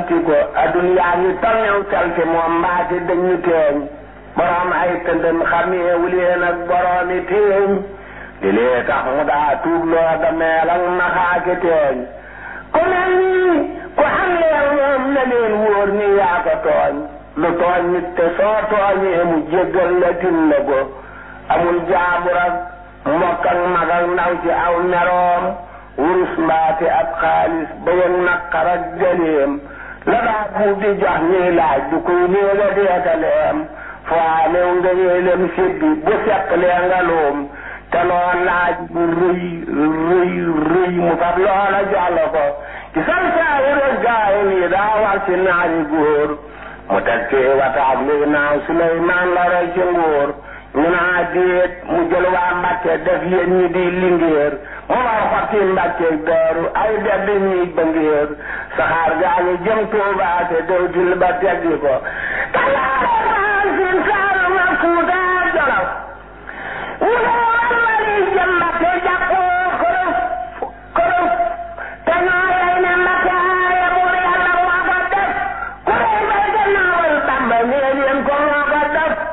lamti ko adduna ngi tolnew salte moom mbaati dañu teeñ borom ay tëndëm xameewu leen ak boroomi teeñ di lee tax mu daa tuub loo dameel ak naxaake teeñ ku mel nii ku xam leen moom na leen wóor ni yaa ko tooñ lu tooñ nit te soo tooñee mu jéggal la tin la ko amul jaabur ak mbokk ak mag ak ndaw ci aw meroom wurus mbaate ab xaalis bëyëg naqar ak gëleem la daa buub di jox ñuy laaj du koy néega deetaleem foo amew nga yéelem sibbi bu fekk lee nga loom te loo laaj bu rëy rëy rëy mu fab loola jox la ko ci san saawuras gaay nii daa war ci naari góor mu teg ci wataak luy naaw Suleymaan la roy ci nguur ñu naa déet mu jël waa Mbàkke def yéen ñi di lingéer mu war xotti Mbàkke daaru ay bedd ñi bëngéer saxaar gaa ngi jëm Tuubaa te dewtil ba teggi ko